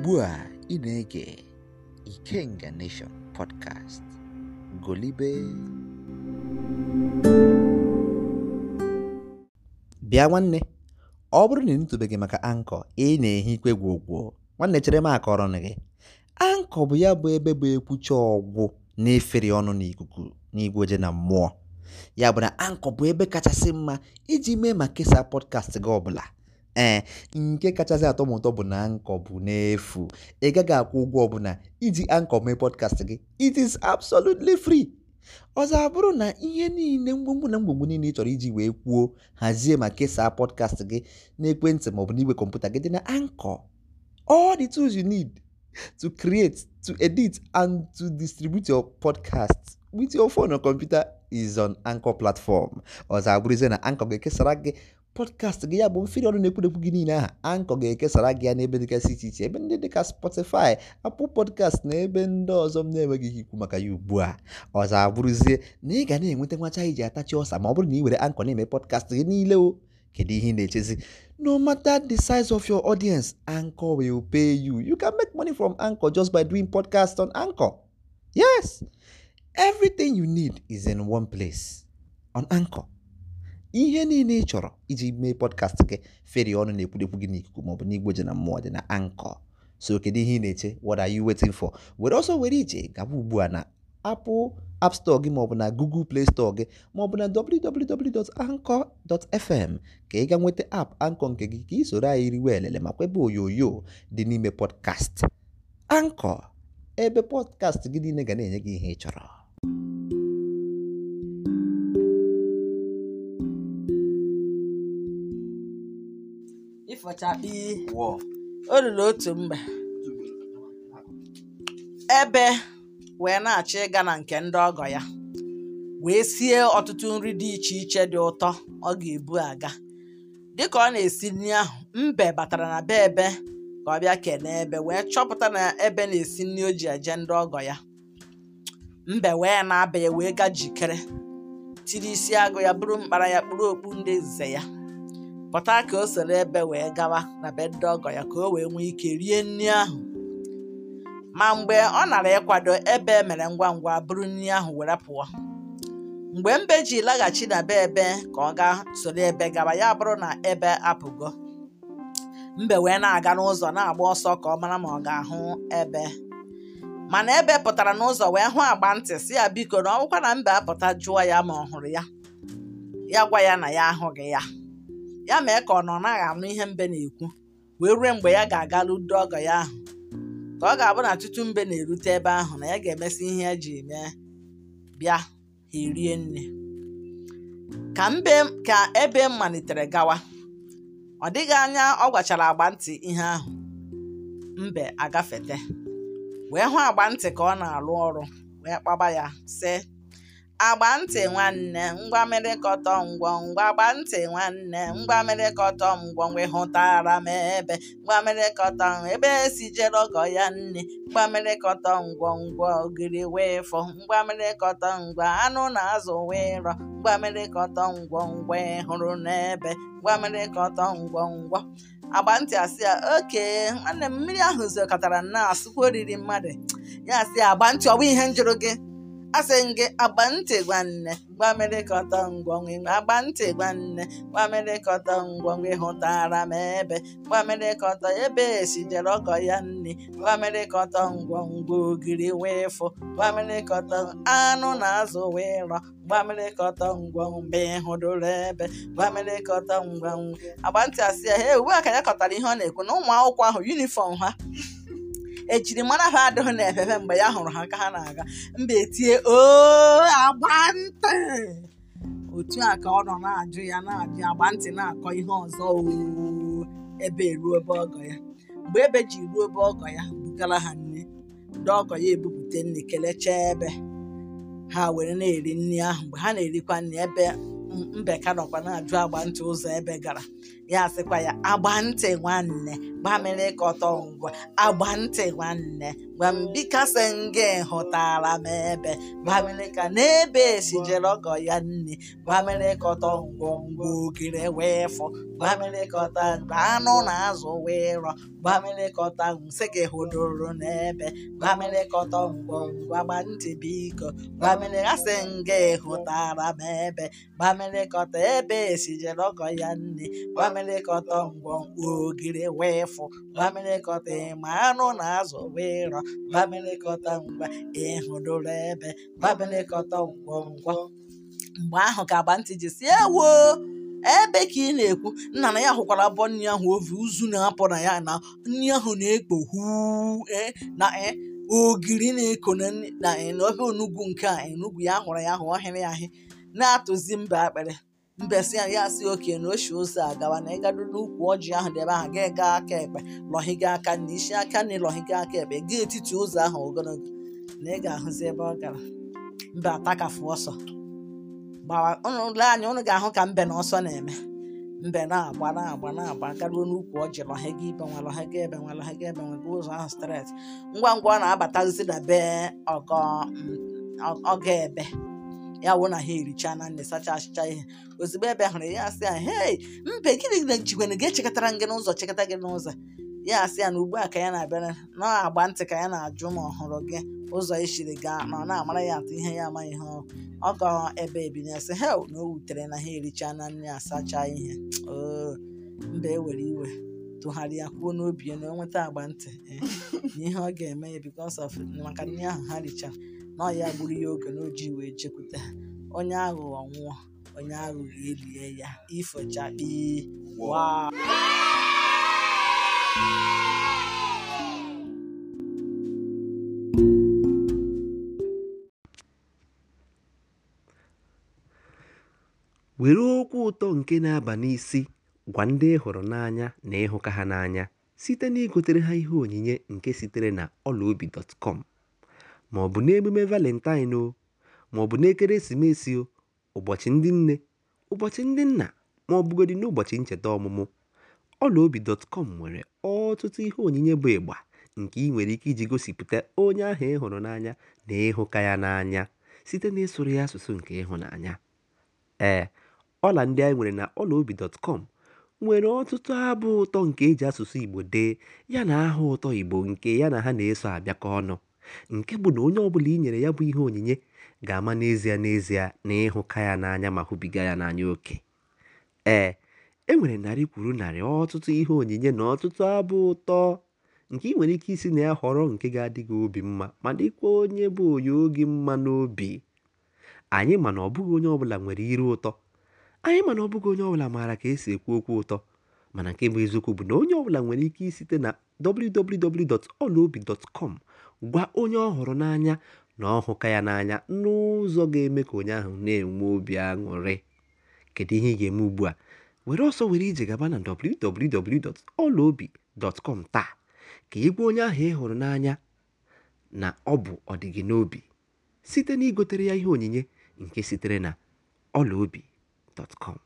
ugbu a ị na-ege Ikenga Nation podcast golibe bịa nwanne ọ bụrụ na ị nụtụbeghị maka ankọ ị na-ehi ikwe gwogwo nwanne chere m akọrọ gị ankọ bụ ya bụ ebe bụ ekwucha ọgwụ na-efere ọnụ n'ikuku n'igwe oje na mmụọ ya bụ na ankọ bụ ebe kachasị mma iji mee ma kesaa pọdkast gị ọbụla ee nke kachasị atọ m ụtọ bụ na ankọ bụ n'efu ị gaghị akwụ ụgwọ ọbụla iji ankọ mee pọdkast gị it is absolutely free ọzọ abụrụ na ihe niile mgbomgbo na mgbomgbo niile ị chọrọ iji wee kwuo hazie ma kesaa pọdkast gị n'ekwentị maọbụ n'igwe kọmputa gị dị na ankọ all the tools you need to create to edit and to distribute your podcast with your phone or computer is on anchor platform ọzọ abụrụzie na ankọ ga-ekesara gị pọdkast gị ya bụ mfiri ọnụ na-ekwudekwu gị niile aha ankọ ga-ekesara gị ya n'ebe dịgasị iche iche ebe ndị dịka spotify apple podcast na ebe ndị ọzọ m na-enweghị ike ikwu maka ya ugbu a ọzọ abụrụzie na ị ga na-enweta nwacha iji atachi ọsa ma ọ bụrụ na ị were ankọ na-eme pọdkast gị niile o kedu ihe ị na-echezi no matter the size of your audience anchor will pay you you can make money from anchor just by doing podcast on anchor yes everything you need is in one place on anchor ihe niile ị chọrọ iji mee podcast gị feri ọnụ na-ekwudekwu gị n'ikuku maọbụ n'igwe ji na mmụọ dị na anchor so kedu ihe ị na-eche what are you waiting for were ọsọ were ije gaba ugbu a na apple app store gị maọbụ na google play store gị maọbụ na www.anchor.fm ka ị ga nweta app anchor nke gị ka ị soro anyị riwe elele ma kwebe onyonyo dị n'ime podcast anchor ebe podcast gị niile ga na-enye gị ihe ị chọrọ ịfọchakpi o ruru otu mgbe ebe wee na-achọ ịga na nke ndị ọgọ ya wee sie ọtụtụ nri dị iche iche dị ụtọ ọ ga-ebu aga dịka ọ na-esi nri ahụ mbe batara na be ebe ka ọ bịa kelee ebe wee chọpụta na ebe na-esi nri o ji eje ndị ọgọ ya mbe wee na-aba ya wee ga jikere tiri isi agụ ya bụrụ mkpara ya kpụrụ okpu ndị nze ya pụta ka o soro ebe wee gawa na be ndị ọgọ ya ka o wee nwee ike rie nri ahụ ma mgbe ọ nara ịkwado ebe mere ngwa ngwa bụrụ nri ahụ were pụọ mgbe mbe ji laghachi na be ebe ka ọ gaa soro ebe gawa ya bụrụ na ebe apụgo mbe wee na-aga n'ụzọ na-agba ọsọ ka ọ mara ma ọ ga-ahụ ebe mana ebe pụtara n'ụzọ wee hụ agba ntị si ya biko na ọ bụkwa na mbe apụta jụọ ya ma ọ hụrụ ya ya gwa ya na ya ahụghị ya ya mee ka ọ nọ naghị anụ ihe mbe na-ekwu wee ruo mgbe ya ga-aga ludo ọgọ ya ahụ ka ọ ga-abụ na tutu mbe na-erute ebe ahụ na ya ga-emesi ihe ya ji mee bịa ha erie nne ka mbe ka ebe malitere gawa ọ dịghị anya ọ gwachara agba ntị ihe ahụ mbe agafete wee hụ agba ntị ka ọ na-arụ ọrụ wee kpaba ya sị agba ntị nwanne ngwa merịkọtọ ngwọ ngwa agba ntị nwanne ngwa merịkọtọ ngwọ ngwa hụtara m ebe ngwa merịkọtọ ebe esi jere ọgọ ya nne ngwa merịkọtọ ngwọ ngwọ ogiri wee fọ ngwa merịkọtọ ngwa anụ na azụ wee rọ ngwa merịkọtọ ngwọ ngwa hụrụ n'ebe ngwa merịkọtọ ngwọ ngwọ agba ntị asị ya oke nwanne m mmiri ahụ zokọtara na asụkwa oriri mmadụ ya asị agba ntị ọ bụ ihe njụrụ gị asị m gị agba ntị gwanne gwa merịkọta ngwọnwe agba ntị gwanne gwa merịkọta ngwọnwe hụtara m ebe gwa merịkọta ebe esi jere ọgọ ya nne gwa merịkọta ngwọngwa ogiri wee fụ gwa merịkọta anụ na azụ wee rọ gwa merịkọta ngwọmgbe hụdụrụ ebe gwa merịkọta ngwọngwa agba ntị asị ya he ugbu a ka ya kọtara ihe ọ na-ekwu na ụmụ akwụkwọ ahụ yunifọm ha ejiri mara ha adịghị n'efefe mgbe ya hụrụ ha ka ha na-aga mba etie oo agba ntị otu a ka ọ nọ na-ajụ ya na-ajụ ya agba ntị na-akọ ihe ọzọ oo ebe eruo ebe ọgọ ya mgbe ebe ji ruo ebe ọgọ ya bugara ha nne ndị ọgọ ya ebupụta nne kelechaa ebe ha were na-eri nri ahụ mgbe ha na-erikwa nri ebe mbe ka nọkwa na-ajụ agba ntị ụzọ ebe gara ya sịkwa ya agba ntị nwanne gbamịrịkọta ngwa agba ntị nwanne gwambikasị nga hụtara m ebe gbamịrịka n'ebe esijere ọgọ ya nne gbamịrịkọta ngwongwo ogiri wee fọ gbamịrịkọta anụ na azụ wee rọ gbamịrịkọta nsị gị hụdoro n'ebe gbamịrịkọta ngwongwo agba ntị biko gbamịrịkasị nga hụtara m ebe gbamịrịkọta ebe esijere ọgọ ya nne gbamịrịkọta ngwongwo ogiri wee fọ gbamịrịkọta ịma anụ na azụ wee rọ gbamịrịkọta ngwa ịhụdoro ebe gbamịrịkọta ngwongwo mgbe ahụ ka agba ntị ji si ewo ebe ka ị na-ekwu nna na ya hụkwara abụọ nri ahụ ovi uzu na-apụ na ya na nri ahụ na-ekpo huu ee na ee ogiri na-eko na nri na ee na ofe onugbu nke a enugwu ya hụrụ ya hụ ọhịrị ahị na-atụzi mba akpịrị mbesi ya si oke na oshi ụzọ agawa na ịgado n'ukwu ọjị ahụ dị ebe ahụ ga ga aka ekpe lọhiga aka na isi aka na ịlọhiga aka ekpe gaa etiti ụzọ ahụ ogologo na ị ga-ahụzi ebe ọ gara mbe atakafu ọsọ gbawa unu lee anya unu ga-ahụ ka mbe na ọsọ na-eme mbe na-agba na-agba na-agba garuo n'ukwu ọjị lọhiga ibe nwa lọhiga ebe nwa lọhiga ebe nwa gaa ụzọ ahụ stret ngwa ngwa ọ na-abatazi na be ọgọ ọgọ ebe ya wụ na ha ericha na nne sacha achịcha ihe ozugbo ebe hụrụ ya asị ya hei mbe gịnị na jikwana ga-echekọtara gị n'ụzọ chekọta gị n'ụzọ ya asị ya na ugbu a ka ya na-abịara na-agba ntị ka ya na-ajụ ma ọ hụrụ gị ụzọ ishiri gaa na ọ na-amara ya atụ ihe ya amaghị ihe ọgọ ebe ebinye sị hel na o wutere na ha ericha na nne asacha ihe oo mba ewere iwe tụgharịa kwuo n'obi ya na o nweta agba ntị na ihe ọ ga-eme ya because of maka nri ahụ ha richara na ọ ya gburu ya oge na oji wee chekwute ha onye aghụghọ nwụọ onye aghụghọ elie ya ifochakpi wa were okwu ụtọ nke na-aba n'isi gwa ndị ị hụrụ n'anya na ịhụka ha n'anya site na igotere ha ihe onyinye nke sitere na ọlaobi.com ma ọ bụ n'emume valentine o ma ọ bụ n'ekeresimesi o ụbọchị ndị nne ụbọchị ndị nna ma ọ bụgodị n'ụbọchị ncheta ọmụmụ ọlaobi.com nwere ọtụtụ ihe onyinye bụ ịgba nke ị nwere ike iji gosipụta onye ahụ ị hụrụ n'anya na ịhụka ya n'anya site na ịsụrụ ya asụsụ nke ịhụnanya ee ọla ndị anyị nwere na ọlaobi.com nwere ọtụtụ abụ ụtọ nke eji asụsụ igbo dee ya na aha ụtọ igbo nke ya na ha na-eso abịakọ ọnụ nke bụ na onye ọbụla i nyere ya bụ ihe onyinye ga-ama n'ezie n'ezie na ịhụka ya n'anya ma hụbiga ya n'anya oke ee e nwere narị kwuru narị ọtụtụ ihe onyinye na ọtụtụ abụ ụtọ nke ị nwere ike isi na ya họrọ nke ga-adị gị obi mma ma dịkwa onye bụ onye oge mma n'obi anyị mana ọ bụghị onye ọbụla nwere iru ụtọ anyị mana ọ bụghị onye ọbụla maara ka esi ekwu okwu ụtọ mana nke bụ eziokwu bụ na onye ọbụla nwere ike isite na www.olaobi.com gwa onye ọ hụrụ n'anya na ọhụka ya n'anya n'ụzọ ga-eme ka onye ahụ na-enwe obi aṅụrị kedu ihe ị ga-eme ugbu a were ọsọ were ije gaba na www.olaobi.com taa ka ị gwa onye ahụ ị hụrụ n'anya na ọ bụ ọdịgị n'obi site na igotere ya ihe onyinye nke sitere na ọlaobi.com